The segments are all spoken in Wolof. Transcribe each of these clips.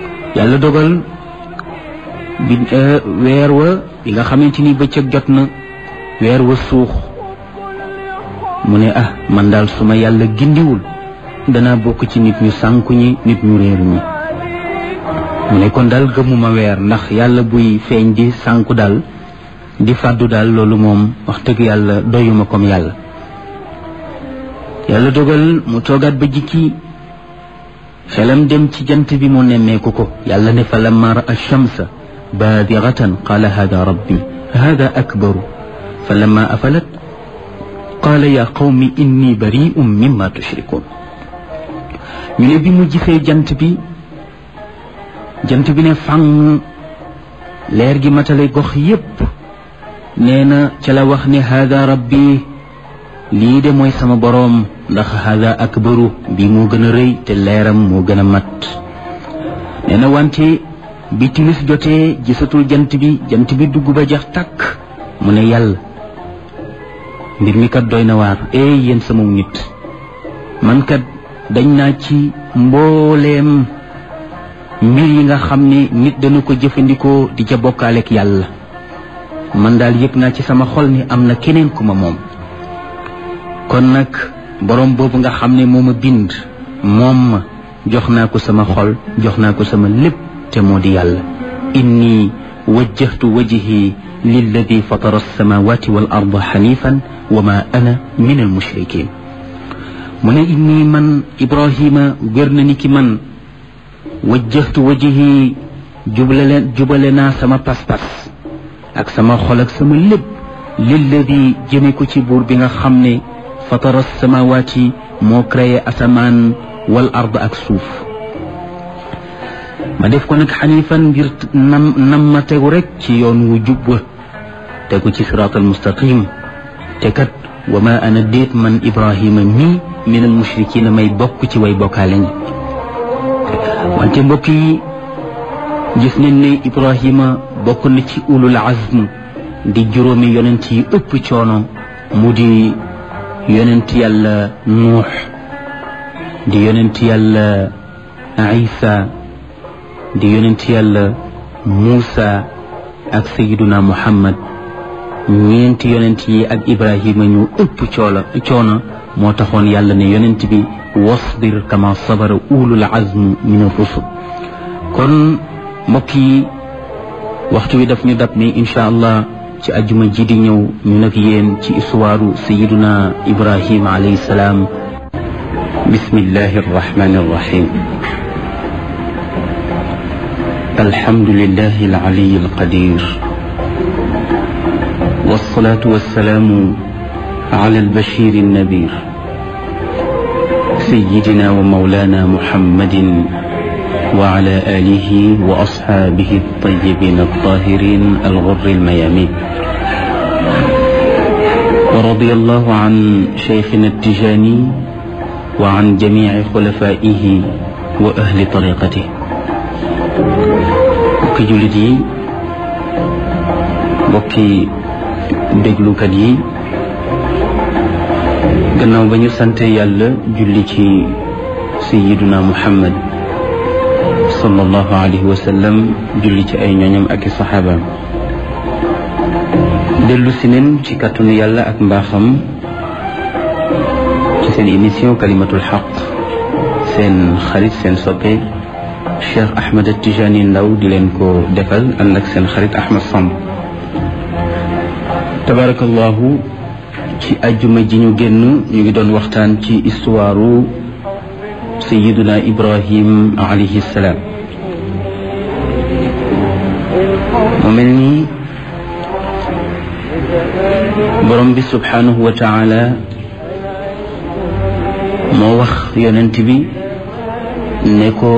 yàlla dogal bi weer wa bi nga xamante ni bëccëg jot na weer wa suux mu ne ah man daal su ma yàlla gindiwul danaa bokk ci nit ñu sànku ñi nit ñu réer ñi mu ne kon daal gëmuma weer ndax yàlla buy feeñ di sànku daal di fàddu daal loolu moom wax dëgg yàlla doyuma comme yàlla yàlla dogal mu toogaat ba jikki xelam dem ci jant bi mu nemmeeku ko yàlla ne fa lamma raa shamsa baadiratan qaala hada rabbi hada akbaru fa lamma afalat qaala yaa qawmi inni bari'un mimma tushrikun ñu ne bi mu gisee jant bi jant bi ne fang leer gi matale gox yépp nee na ca la wax ne hada rabbi lii de mooy sama boroom ndax hada akbaru bi moo gën a rëy te leeram moo gën a mat nee na wante bi timis jotee gisatul jant bi jant bi dugg ba jax tàkk mu ne yàlla mbir mi kat doy na waar ey yéen sama nit man kat dañ naa ci mbooleem mbir yi nga xam ne nit dana ko jëfandikoo di ca bokkaaleek yàlla man daal yëg naa ci sama xol ni am na keneen ku ma moom kon nag boroom boobu nga xam ne moo ma bind moom ma jox naa ko sama xol jox naa ko sama lépp te moo di yàlla inni wajjahtu wajhi lilladi fatara alsamawati wal arda xanifan wa ma ana min almushrikin mu ne inni man ibrahima wér na ni ki man wajjahtu wajhi jubale jubale naa sama pas-pas ak sama xol ak sama lépp lilladi jëme ko ci buur bi nga xam ne fatara samawaati moo créé asamaan wal ard ak suuf ma def ko nag xanifan ngir nam nam ma tegu rek ci yoon wu jub wa tegu ci siraatal mustaqim te kat wa ma ana déet man ibrahima mii min al mushrikina may bokk ci way bokkaale ñi wante mbokk yi gis nañ ne ibrahima bokk na ci ulul azm di juróomi yonent yi ëpp coono mu di yonent yàlla nuux di yonent yàlla isa di yonent yàlla muusa ak sayiduna muhammad ñeenti yonent yi ak ibrahima ñu ëpp coola coono moo taxoon yàlla ne yonent bi wasbir kama sabara ulul azm min ar-rusul kon mbokk yi waxtu wi daf ñu dab ni incha allah ci ajuma ji di ñëw ñu nag yéen ci histoire sayiduna ibrahima alayhi salaam bismillahi arrahmani arrahim الحمد لله العلي القدير والصلاة والسلام على البشير النذير سيدنا ومولانا محمد وعلى آله وأصحابه الطيبين الطاهرين الغر الميامين ورضي الله عن شيخنا التجاني وعن جميع خلفائه وأهل طريقته bokki jullit yi bokki déglukat yi gannaaw ba ñu sante yàlla julli ci sayiduna muhammad sallallahu alayhi wa sallam julli ci ay ñooñam ak i saxaabaam dellu si neen ci kàttanu yàlla ak mbaaxam ci seen émission kalimatul xaq seen xarit seen soppe Cheikh Ahmed Tijani Ndaw di leen ko defal ànd ak seen xarit Ahmed Samb tabarakallahu ci ajjuma ji ñu génn ñu ngi doon waxtaan ci histoire sayiduna Ibrahim alayhi salaam mu mel ni borom bi subhanahu wa taala moo wax yonent bi ne ko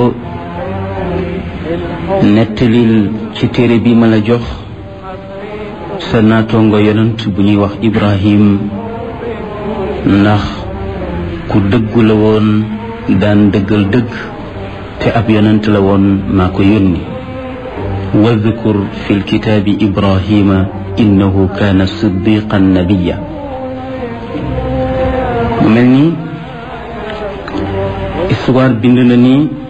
nettalil ci téere bi ma la jox sa naatongo yonent bu ñuy wax Ibrahim ndax ku dëggu la woon daan dëggal dëgg te ab yonent la woon maa ko yónni wadkur fi lkitaabi Ibrahima innahu kaana siddiqan nabiya mu mel ni histoire bind na ni